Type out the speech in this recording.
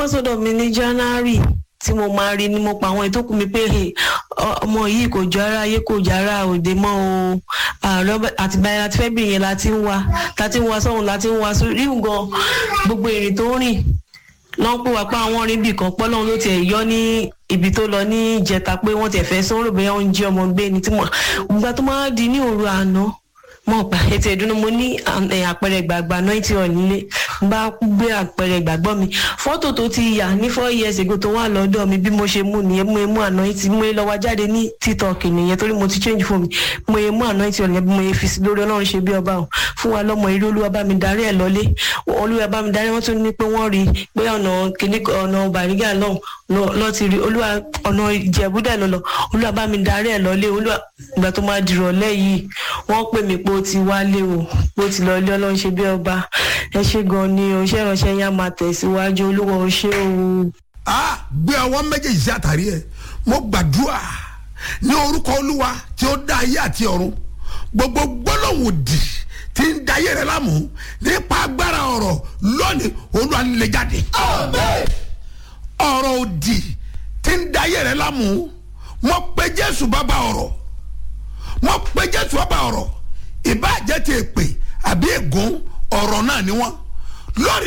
wá sọ́dọ̀ mi ní january tí mo máa rí ni mo pa àwọn ìtókù mi pé ọmọ yìí kò jọ ara ayé kò jọ ara òde mọ́ o àtìgbà yẹn láti fẹ́ bìrì yẹn láti ń wá láti ń wá sọ́hun láti ń wá sórí gan gbogbo ìrìn tó ń rìn lọ́n pè wá pé àwọn rìn bì kan pọ́ lọ́hun ló tiẹ̀ yọ ní ibi tó lọ ní ìjẹta pé wọ́n tiẹ̀ fẹ́ sọ́rọ̀ bẹ́ẹ̀ wọ́n ń jí ọmọ gbé ni tí mo gbà tó máa di ní òru àná mo pa ètò ìdúró mo ní àpẹẹrẹ ìgbàgbà náà tí ò nílé bá gbé àpẹẹrẹ ìgbàgbọ́ mi fọ́tò tó ti yà ní four years ago tó wà lọ́dọ̀ mi bí mo ṣe mú nìyẹn mo mú àná tí mo lọ wá jáde ní tiktok nìyẹn torí mo ti change fún mi mo mú àná tí ò níyẹn bí mo fi sí lórí ọlọ́run ṣe bí ọba o fún wa lọ́mọ eré olúwa bá mi darí ẹ̀ lọ́lé olúwa bá mi darí wọ́n tún ní pé wọ́n rí pé ọ̀nà kìnní ọ̀nà bàrígà náà lọ ti rí olúwa ọ̀nà ìjẹ̀búdà lọ́lọ́ olúwa bá mi darí ẹ̀ lọ́lé olúwa ìgbà tó máa dìrọ̀lẹ́ yìí wọ́n pè mí pé ó ti wálé o pé ó ti lọ ilé ọlọ́run ṣe bí ọba ẹ ṣe gan ni o iṣẹ́ ìránṣẹ́ yẹn á máa tẹ̀síwájú olúwa o ṣé o. a gbé ọwọ́ méjèèjì sí àtàrí ẹ mo gbàdúrà ní orúkọ olúwa tí ó dá ayé àti ọ̀run gbogbo gbólóhùn òdì tí ń da ayé rẹ láàmú nípa agbára ọ̀rọ̀ lónìí olúwa lè jáde. ọ̀rọ̀ òdì tí ń da ayé rẹ láàmú mo pe jésù bàbá ọ̀rọ̀ mo pe jésù bàbá ọ̀rọ̀ ìbáàjẹ́ ti èpè àbí ègún ọ̀rọ̀ náà ni wọ́n lórí